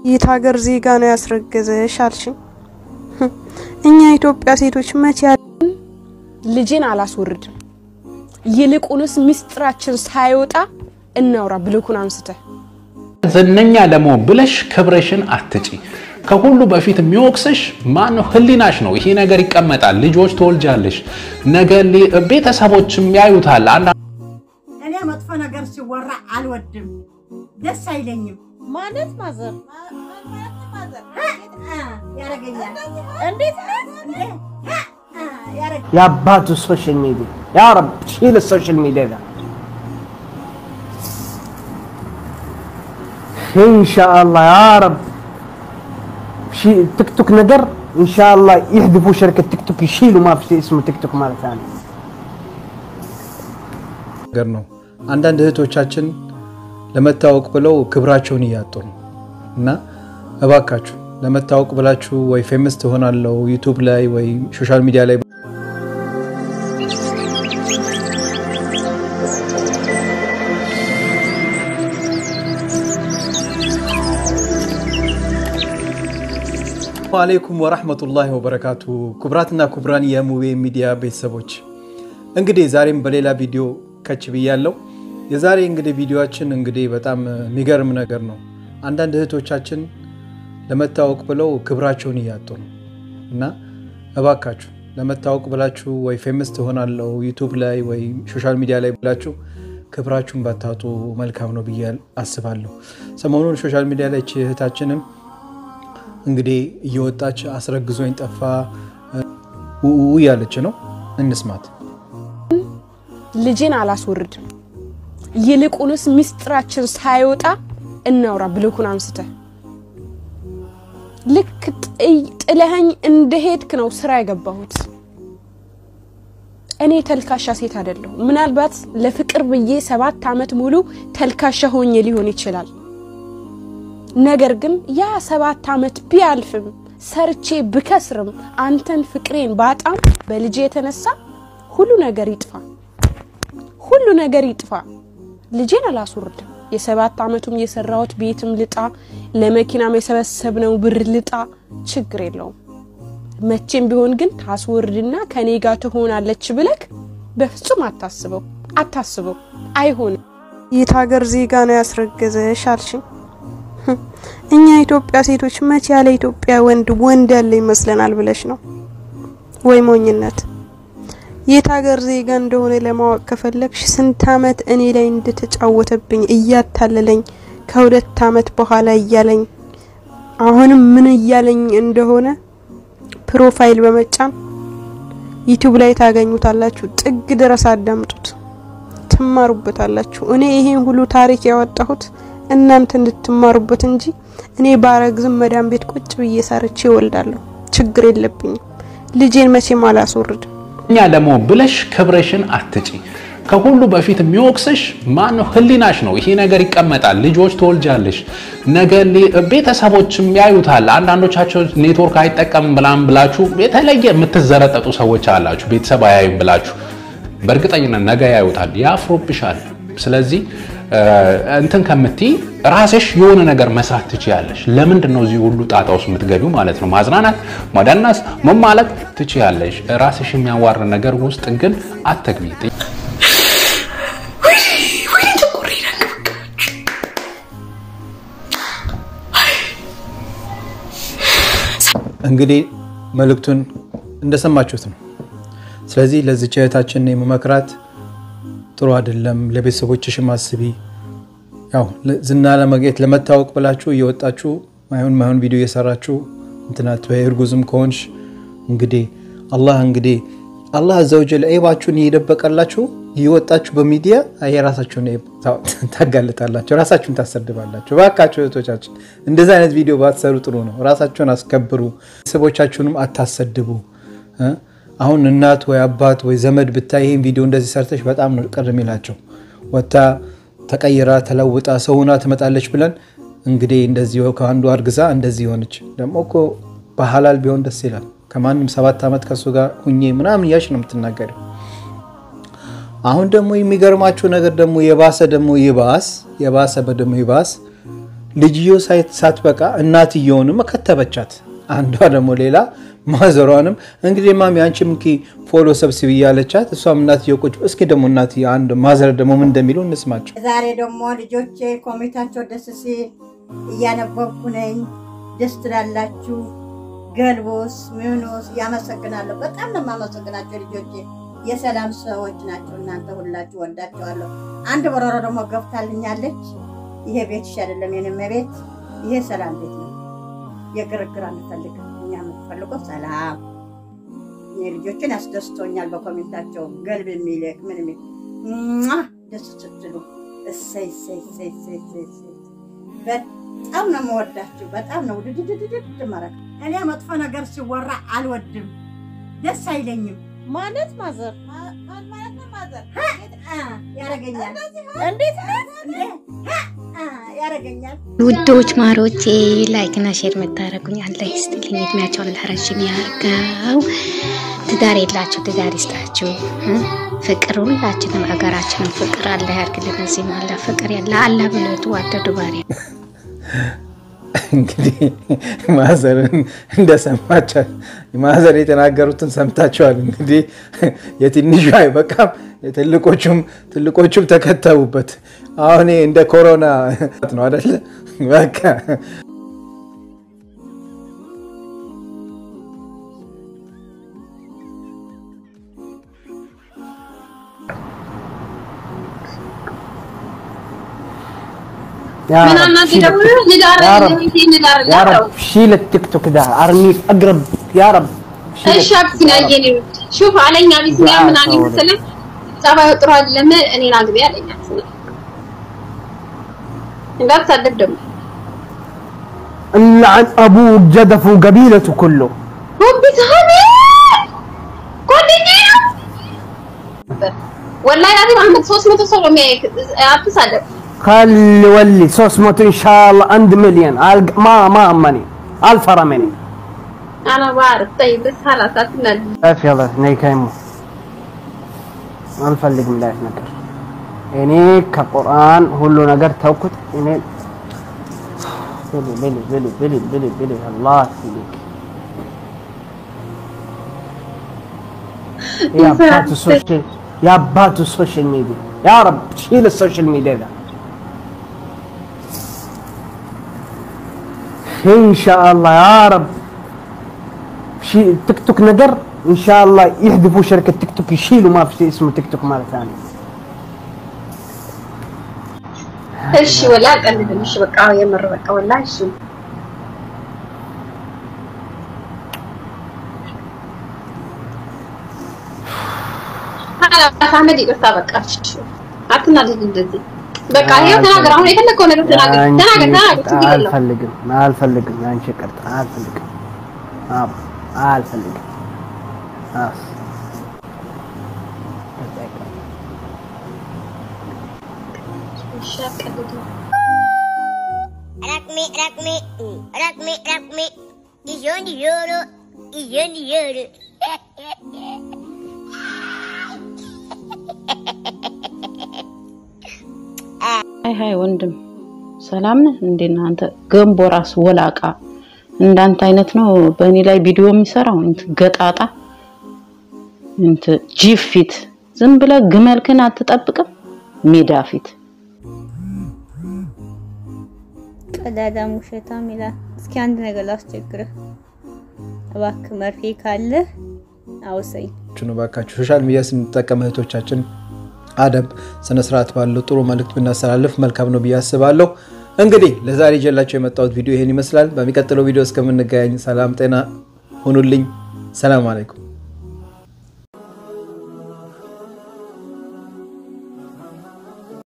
የት ሀገር ዜጋ ነው ያስረገዘሽ አልሽኝ። እኛ ኢትዮጵያ ሴቶች መቼ ልጄን አላስወርድም። ይልቁንስ ምስጢራችን ሳይወጣ እናውራ ብልኩን አንስተ ዝነኛ ለመሆን ብለሽ ክብርሽን አትጪ። ከሁሉ በፊት የሚወቅስሽ ማነው? ህሊናሽ ነው። ይሄ ነገር ይቀመጣል። ልጆች ትወልጃለሽ፣ ነገ ቤተሰቦችም ያዩታል። እኔ መጥፎ ነገር ሲወራ አልወድም፣ ደስ አይለኝም። ማለት ማዘር ያረገኛል እንዴት የአባቱ ሶሻል ሚዲያ ያ ረብ ሺል ሶሻል ሚዲያ ده ኢንሻአላህ ያ ረብ ቲክ ቶክ ነገር ኢንሻአላህ ይህድፉ ሸርከት ቲክ ቶክ ይሽሉ ማ ፊ እስሙ ቲክ ቶክ ማለት ነው ነገር ነው። አንዳንድ እህቶቻችን ለመታወቅ ብለው ክብራቸውን እያጡ ነው እና እባካችሁ ለመታወቅ ብላችሁ ወይ ፌመስ ትሆናለው ዩቱብ ላይ ወይ ሶሻል ሚዲያ ላይ አለይኩም ወራህመቱላሂ ወበረካቱ። ኩብራትና ኩብራን የሙቤ ሚዲያ ቤተሰቦች እንግዲህ ዛሬም በሌላ ቪዲዮ ከች ብያለው። የዛሬ እንግዲህ ቪዲዮችን እንግዲህ በጣም የሚገርም ነገር ነው። አንዳንድ እህቶቻችን ለመታወቅ ብለው ክብራቸውን እያጡ ነው እና እባካችሁ ለመታወቅ ብላችሁ ወይ ፌመስ ትሆናለው ዩቱብ ላይ ወይ ሶሻል ሚዲያ ላይ ብላችሁ ክብራችሁን ባታጡ መልካም ነው ብዬ አስባለሁ። ሰሞኑን ሶሻል ሚዲያ ላይ እህታችንም እንግዲህ እየወጣች አስረግዞኝ ጠፋ ውኡ እያለች ነው። እንስማት። ልጄን አላስወርድም። ይልቁንስ ምስጢራችን ሳይወጣ እናውራ ብልኩን አንስተ ልክ ጥለኸኝ እንደሄድክ ነው ስራ የገባሁት። እኔ ተልካሻ ሴት አይደለሁ። ምናልባት ለፍቅር ብዬ ሰባት ዓመት ሙሉ ተልካሻ ሆኜ ሊሆን ይችላል። ነገር ግን ያ ሰባት ዓመት ቢያልፍም ሰርቼ ብከስርም አንተን ፍቅሬን ባጣም በልጄ የተነሳ ሁሉ ነገር ይጥፋ፣ ሁሉ ነገር ይጥፋ። ልጄን አላስወርድም። የሰባት ዓመቱም የሰራሁት ቤትም ልጣ፣ ለመኪናም የሰበሰብነው ብር ልጣ፣ ችግር የለውም። መቼም ቢሆን ግን ታስወርድና ከኔ ጋር ትሆናለች ብለክ በፍጹም አታስበው፣ አታስበው። አይሆንም። የት ሀገር ዜጋ ነው ያስረገዘሽ አልሽኝ። እኛ ኢትዮጵያ ሴቶች መቼ ያለ ኢትዮጵያ ወንድ ወንድ ያለ ይመስለናል ብለሽ ነው ወይ ሞኝነት? የት ሀገር ዜጋ እንደሆነ ለማወቅ ከፈለግሽ ስንት አመት እኔ ላይ እንደተጫወተብኝ እያታለለኝ ከሁለት አመት በኋላ እያለኝ አሁንም ምን እያለኝ እንደሆነ ፕሮፋይል በመጫን ዩቲዩብ ላይ ታገኙታላችሁ። ጥግ ድረስ አዳምጡት፣ ትማሩበታላችሁ። እኔ ይሄን ሁሉ ታሪክ ያወጣሁት እናንተ እንድትማሩበት እንጂ እኔ ባረግዝም መዳም ቤት ቁጭ ብዬ ሰርቼ እወልዳለሁ። ችግር የለብኝም። ልጄን መቼም አላስወርድም። እኛ ለመሆን ብለሽ ክብርሽን አትጪ። ከሁሉ በፊት የሚወቅስሽ ማነው? ህሊናሽ ነው። ይሄ ነገር ይቀመጣል። ልጆች ትወልጃለሽ፣ ነገ ቤተሰቦችም ያዩታል። አንዳንዶቻቸው ኔትወርክ አይጠቀምም ብላም ብላችሁ የተለየ የምትዘረጠጡ ሰዎች አላችሁ። ቤተሰብ አያዩም ብላችሁ በእርግጠኝነት ነገ ያዩታል፣ ያፍሮብሻል። ስለዚህ እንትን ከምትይ ራስሽ የሆነ ነገር መስራት ትችያለሽ። ለምንድን ነው እዚህ ሁሉ ጣጣ ውስጥ የምትገቢው ማለት ነው? ማዝናናት፣ ማዳናስ፣ መማለቅ ትችያለሽ። ራስሽ የሚያዋር ነገር ውስጥ ግን አትግቢ። እንግዲህ መልእክቱን እንደሰማችሁት ነው። ስለዚህ ለዚች እህታችን የመመክራት ጥሩ አይደለም። ለቤተሰቦችሽም አስቢ። ያው ዝና ለማግኘት ለመታወቅ ብላችሁ እየወጣችሁ ማይሆን ማይሆን ቪዲዮ እየሰራችሁ እንትናት እርጉዝም ከሆንሽ እንግዲህ አላህ እንግዲህ አላህ አዘወጀል ዒባችሁን እየደበቀላችሁ እየወጣችሁ በሚዲያ የራሳችሁን ታጋልጣላችሁ፣ ራሳችሁን ታሰድባላችሁ። እባካችሁ እህቶቻችን እንደዚህ አይነት ቪዲዮ ባትሰሩ ጥሩ ነው። ራሳችሁን አስከብሩ፣ ቤተሰቦቻችሁንም አታሰድቡ። አሁን እናት ወይ አባት ወይ ዘመድ ብታይ ይህን ቪዲዮ እንደዚህ ሰርተሽ በጣም ነው ቅር የሚላቸው። ወታ ተቀይራ ተለውጣ ሰውና ትመጣለች ብለን እንግዲህ እንደዚህ ከአንዱ አርግዛ እንደዚህ ሆነች። ደግሞ እኮ በሀላል ቢሆን ደስ ይላል። ከማንም ሰባት ዓመት ከሱ ጋር ሁኜ ምናምን እያልሽ ነው የምትናገሪው። አሁን ደግሞ የሚገርማችሁ ነገር ደግሞ የባሰ ደግሞ ይባስ የባሰ ደግሞ ይባስ ልጅዮ ሳትበቃ እናትየውንም ከተበቻት። አንዷ ደግሞ ሌላ ማዘሯንም እንግዲህ ማሚ አንቺም እንኪ ፎሎ ሰብስቢ እያለቻት እሷም እናትየው ቁጭ እስኪ ደግሞ እናት አንድ ማዘር ደግሞ ምን እንደሚሉ እንስማቸው። ዛሬ ደግሞ ልጆቼ ኮሚታቸው ደስ ሲል እያነበብኩ ነኝ። ደስ ትላላችሁ። ገልቦስ ምኖስ ያመሰግናለሁ። በጣም ነው የማመሰግናቸው ልጆቼ። የሰላም ሰዎች ናቸው እናንተ ሁላችሁ ወዳቸዋለሁ። አንድ በረሮ ደግሞ ገብታልኛለች። ይሄ ቤትሽ አይደለም የኔም ቤት፣ ይሄ ሰላም ቤት ነው። የግርግር አንፈልግም። እኛ የምትፈልገው ሰላም። እኔ ልጆችን ያስደስቶኛል። በኮሜንታቸው ገልብ የሚልክ ምን የሚል ሟ ደስ ስትሉ እሰይ እሰይ እሰይ እሰይ እሰይ እሰይ። በጣም ነው የምወዳችሁ። በጣም ነው ውድድድድድ ማረግ። እኔ መጥፎ ነገር ሲወራ አልወድም፣ ደስ አይለኝም። ማለት ማዘር ያረገኛል እንዴት እንዴ ያረገኛል። ውዶች ማሮቼ ላይክ እና ሼር የምታደርጉኝ አላህ ይስጥልኝ፣ እድሜያቸውን አላህ ረጅም ያርገው። ትዳር የላችሁ ትዳር ይስጣችሁ። ፍቅር ሁላችንም ሀገራችንም ፍቅር አላህ ያርግልን። እዚህም አላህ ፍቅር ያለ አላህ ብሎ የተዋደዱ ባሪያ እንግዲህ ማዘርን እንደሰማቻል ማዘር የተናገሩትን ሰምታችኋል። እንግዲህ የትንሹ አይበቃም፣ ትልቆቹም ትልቆቹም ተከተቡበት። አሁን ይሄ እንደ ኮሮና ነው አደለ? በቃ يا من رب الناس شيل يدورون التيك- ندار يا رب ندار يا رب شيل التيك توك ده ارميه اقرب يا رب شيل እሺ አብስና የኔ ውድ ሹፍ አለኝ አቢሲኒያ ምን አለኝ መሰለህ ጸባዩ ጥሩ አይደለም እኔን አግቢ አለኝ አቢሲኒያ እንዳትሳደብ ደግሞ اللعن ابوك جدف وقبيلته كله ሆቢ ሳሚ ጓደኛዬ ነው ወላሂ ላዚም አህመድ 300 ሰው ነው የሚያየክ አትሳደብ خلي ولي صوص موت ان شاء الله عند مليون ألق- ما ما امني الفرا مني انا بعرف طيب بس خلاص አትናደድ اف يلا ني كايمو الفلق من لايف نكر እኔ ከቁርአን ሁሉ ነገር ተውኩት። እኔ ብሉ ብሉ ብሉ ብሉ ብሉ ብሉ አላህ ይስጥልኝ። የአባቱ ሶሻል የአባቱ ሶሻል ሚዲያ ያ ረብ ሺል ሶሻል ሚዲያ ده ኢንሻአላህ ያ ረብ ሺ ቲክ ቶክ ነገር ኢንሻአላህ يحذفوا شركة تيك توك يشيلوا ما في شيء اسمه تيك توك مرة ثانية እሺ ወላ አልቀልድም። እሺ በቃ የምር በቃ ወላ እሺ አህመድ ይቅርታ በቃ እሺ አትናደድ እንደዚህ በቃ ይሄው ተናገር። አሁን የፈለከው ነገር ተናገር ተናገር ተናገር ችግር የለውም። አልፈልግም አልፈልግም አንቺ ይቅርታ አልፈልግም አዎ አልፈልግም አስ እሺ አትቀልድ። Rakmi, rakmi, mm, rakmi, rakmi. Iyon yoro, iyon yoro. አይ ሀይ ወንድም ሰላም ነህ እንዴ? አንተ ገንቦ ራስ ወላቃ እንዳንተ አይነት ነው በእኔ ላይ ቪዲዮ የሚሰራው እንት ገጣጣ እንት ጂፍ ፊት ዝም ብለህ ግመልክን አትጠብቅም ሜዳ ፊት ቀዳዳ ውሸታም ይላል። እስኪ አንድ ነገር ላስቸግርህ እባክህ፣ መርፌ ካለህ አውሰኝ። ነው ባካችሁ ሶሻል ሚዲያ ስንጠቀም እህቶቻችን አደብ ስነ ስርዓት ባለው ጥሩ መልእክት ብናስተላልፍ መልካም ነው ብዬ አስባለሁ። እንግዲህ ለዛሬ ይዤላቸው የመጣሁት ቪዲዮ ይሄን ይመስላል። በሚቀጥለው ቪዲዮ እስከምንገናኝ ሰላም ጤና ሁኑልኝ። ሰላም አለይኩም።